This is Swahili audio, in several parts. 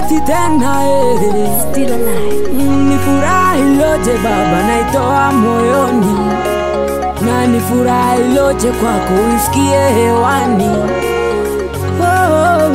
machozi tena eh. Still alive. Mm, ni furaha iloje Baba, naitoa moyoni, na ni furaha iloje kwako uisikie hewani. Oh,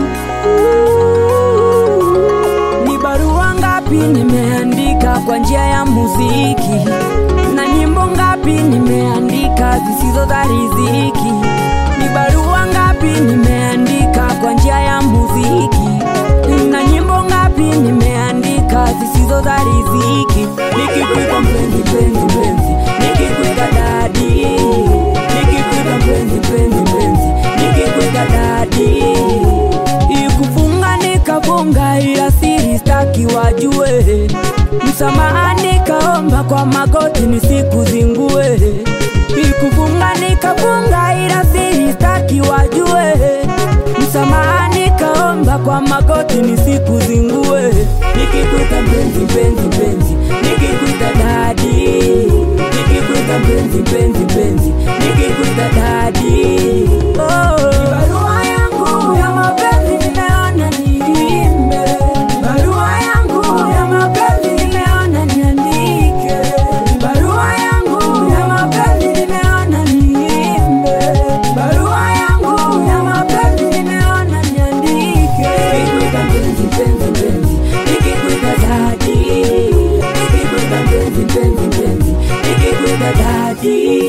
ni barua ngapi nimeandika kwa njia ya muziki, na nyimbo ngapi nimeandika zisizo za riziki. Ni barua ngapi nimeandika kwa njia ya muziki, na nyimbo ngapi nimeandika zisizo za riziki. Nikikuita mpenzi, mpenzi, mpenzi, nikikuita dadi, nikikuita mpenzi, mpenzi, mpenzi, nikikuita dadi ikufunga nikafunga, ila siri staki wajue. Msamaha nikaomba kwa magoti nisikuzingue. Ikufunga nikafunga, ila siri staki wajue. Msamaha nikaomba kwa magoti nisikuzingue. Nikikuita mpenzi, mpenzi, mpenzi, nikikuita dadi, nikikuita mpenzi, mpenzi, mpenzi, nikikuita dadi. Oh, barua yangu ya mapenzi nimeona niimbe, barua yangu ya mapenzi nimeona niandike, barua yangu ya mapenzi nimeona niimbe, barua yangu ya mapenzi nimeona niandike. Nikikuita mpenzi, mpenzi, mpenzi, nikikuita dadi, nikikuita mpenzi, mpenzi, mpenzi, nikikuita dadi.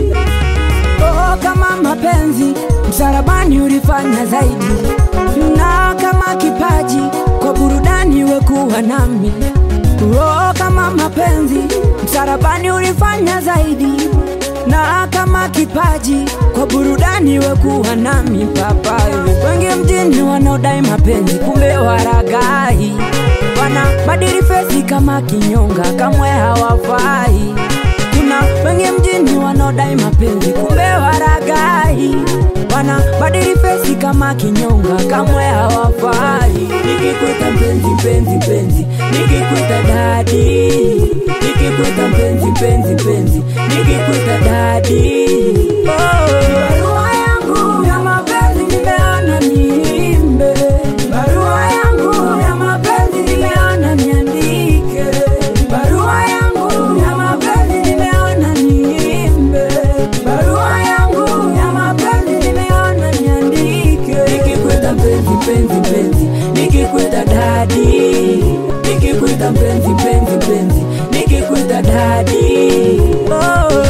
Oh, kama mapenzi msalabani ulifanya zaidi, na kama kipaji kwa burudani wekuwa nami. Oh, kama mapenzi msalabani ulifanya zaidi, na kama kipaji kwa burudani wekuwa nami. Papa, wengi mjini wanaodai mapenzi, kumbe waragai, wana badili fesi kama kinyonga, kamwe hawafai kuna wengi mjini wanaodai mapenzi kumbe waragai, wana badili fesi kama kinyonga, kamwe hawafai. Nikikuita mpenzi, mpenzi, mpenzi, nikikuita dadi, nikikuita mpenzi, mpenzi, mpenzi, nikikuita dadi. Oh, barua yangu ya mapenzi nimeona niimbe, barua yangu ya mapenzi nimeona niandike, barua yangu ya mapenzi nimeona niimbe, barua yangu ya mapenzi nimeona niandike. Nikikuita mpenzi, mpenzi, mpenzi, nikikuita dadi, nikikuita mpenzi, mpenzi, mpenzi, nikikuita dadi. Oh.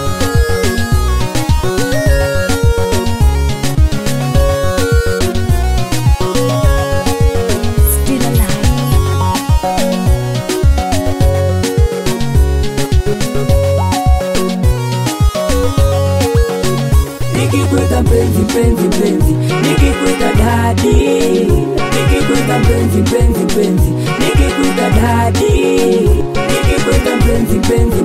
Still alive. Nikikuita mpenzi mpenzi mpenzi, nikikuita dadi, nikikuita mpenzi mpenzi mpenzi, nikikuita dadi, nikikuita mpenzi mpenzi